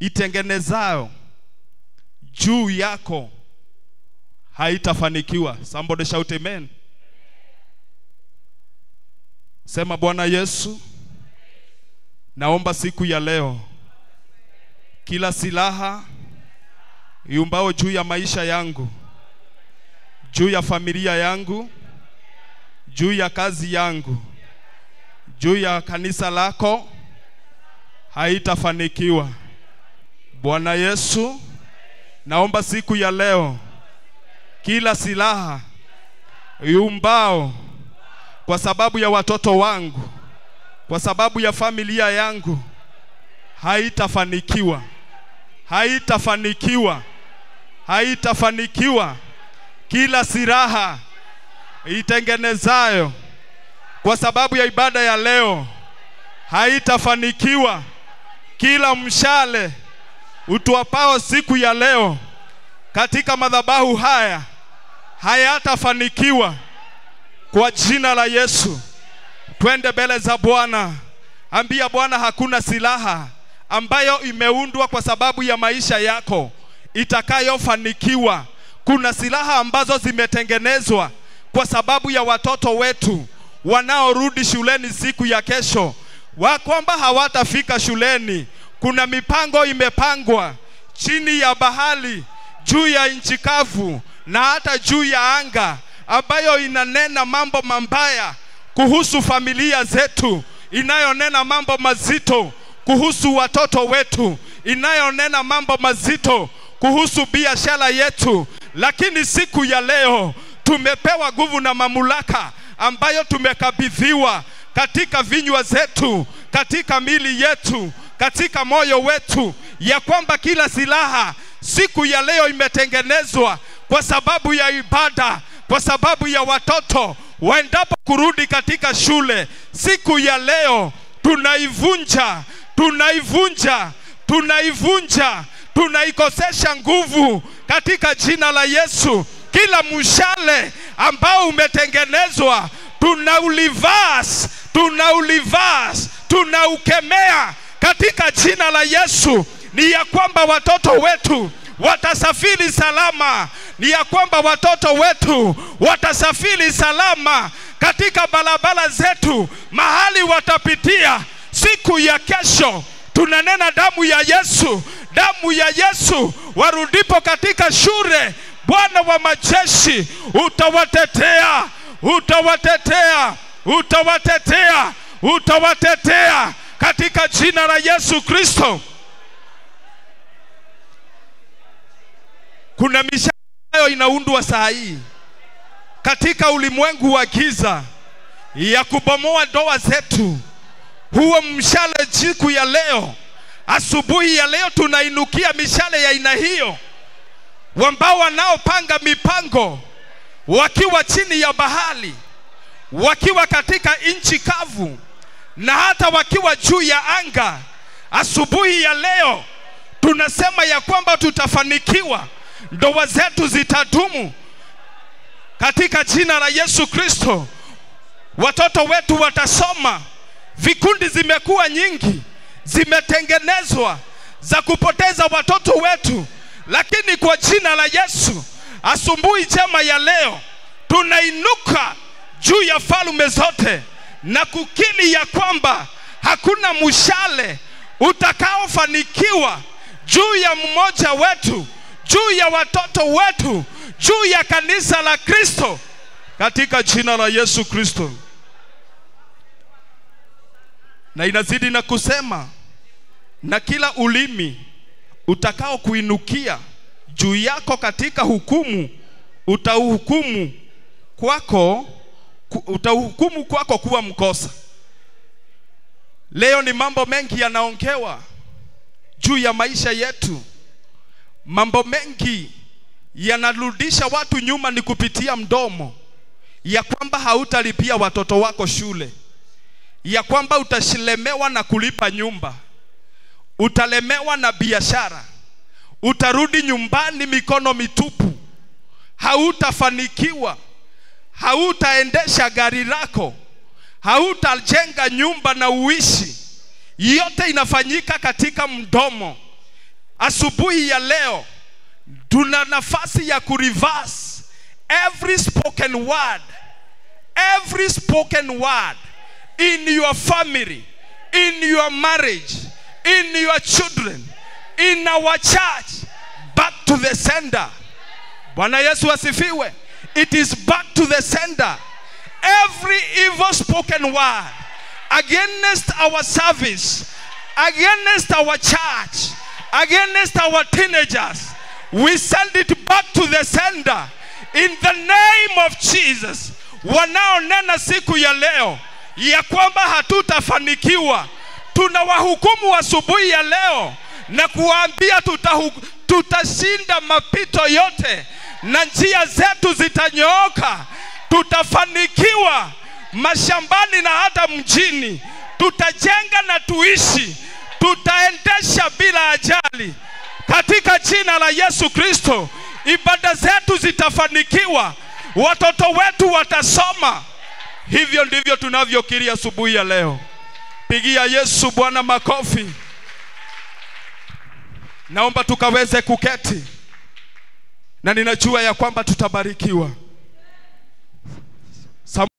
itengenezayo juu yako haitafanikiwa. Somebody shout amen. Sema Bwana Yesu, naomba siku ya leo kila silaha iumbao juu ya maisha yangu, juu ya familia yangu, juu ya kazi yangu, juu ya kanisa lako haitafanikiwa. Bwana Yesu, naomba siku ya leo kila silaha iumbao kwa sababu ya watoto wangu, kwa sababu ya familia yangu haitafanikiwa, haitafanikiwa, haitafanikiwa. Kila silaha itengenezayo kwa sababu ya ibada ya leo haitafanikiwa. Kila mshale utuapao siku ya leo katika madhabahu haya hayatafanikiwa kwa jina la Yesu. Twende mbele za Bwana, ambia Bwana, hakuna silaha ambayo imeundwa kwa sababu ya maisha yako itakayofanikiwa. Kuna silaha ambazo zimetengenezwa kwa sababu ya watoto wetu wanaorudi shuleni siku ya kesho, wa kwamba hawatafika shuleni. Kuna mipango imepangwa chini ya bahari, juu ya nchi kavu na hata juu ya anga, ambayo inanena mambo mabaya kuhusu familia zetu, inayonena mambo mazito kuhusu watoto wetu, inayonena mambo mazito kuhusu biashara yetu. Lakini siku ya leo tumepewa nguvu na mamlaka ambayo tumekabidhiwa katika vinywa zetu, katika mili yetu, katika moyo wetu, ya kwamba kila silaha siku ya leo imetengenezwa kwa sababu ya ibada, kwa sababu ya watoto waendapo kurudi katika shule. Siku ya leo tunaivunja, tunaivunja, tunaivunja, tunaikosesha nguvu katika jina la Yesu. Kila mshale ambao umetengenezwa tunaulivas, tunaulivas, tunaukemea katika jina la Yesu. Ni ya kwamba watoto wetu watasafiri salama, ni ya kwamba watoto wetu watasafiri salama katika barabara zetu, mahali watapitia siku ya kesho. Tunanena damu ya Yesu, damu ya Yesu, warudipo katika shule, Bwana wa majeshi utawatetea, utawatetea, utawatetea, utawatetea katika jina la Yesu Kristo. Kuna mishale ambayo inaundwa saa hii katika ulimwengu wa giza ya kubomoa ndoa zetu. Huo mshale siku ya leo, asubuhi ya leo, tunainukia mishale ya aina hiyo, ambao wanaopanga mipango wakiwa chini ya bahari, wakiwa katika nchi kavu na hata wakiwa juu ya anga. Asubuhi ya leo tunasema ya kwamba tutafanikiwa, ndoa zetu zitadumu katika jina la Yesu Kristo. Watoto wetu watasoma. Vikundi zimekuwa nyingi, zimetengenezwa za kupoteza watoto wetu, lakini kwa jina la Yesu, asubuhi njema ya leo tunainuka juu ya falme zote na kukiri ya kwamba hakuna mshale utakaofanikiwa juu ya mmoja wetu, juu ya watoto wetu, juu ya kanisa la Kristo katika jina la Yesu Kristo. Na inazidi na kusema, na kila ulimi utakao kuinukia juu yako katika hukumu utauhukumu kwako utahukumu kwako kuwa mkosa. Leo ni mambo mengi yanaongewa juu ya maisha yetu. Mambo mengi yanarudisha watu nyuma, ni kupitia mdomo, ya kwamba hautalipia watoto wako shule, ya kwamba utashelemewa na kulipa nyumba, utalemewa na biashara, utarudi nyumbani mikono mitupu, hautafanikiwa hautaendesha gari lako, hautajenga nyumba na uishi. Yote inafanyika katika mdomo. asubuhi ya leo tuna nafasi ya kureverse every spoken word every spoken word in your family in your marriage in your children in our church back to the sender bwana yesu asifiwe it is back to the sender every evil spoken word against our service against our church against our teenagers we send it back to the sender in the name of jesus wanaonena siku ya leo ya kwamba hatutafanikiwa tunawahukumu asubuhi ya leo na kuwaambia tutahu, tutashinda mapito yote na njia zetu zitanyooka tutafanikiwa mashambani na hata mjini tutajenga na tuishi tutaendesha bila ajali katika jina la yesu kristo ibada zetu zitafanikiwa watoto wetu watasoma hivyo ndivyo tunavyokiri asubuhi ya leo pigia yesu bwana makofi naomba tukaweze kuketi na ninajua ya kwamba tutabarikiwa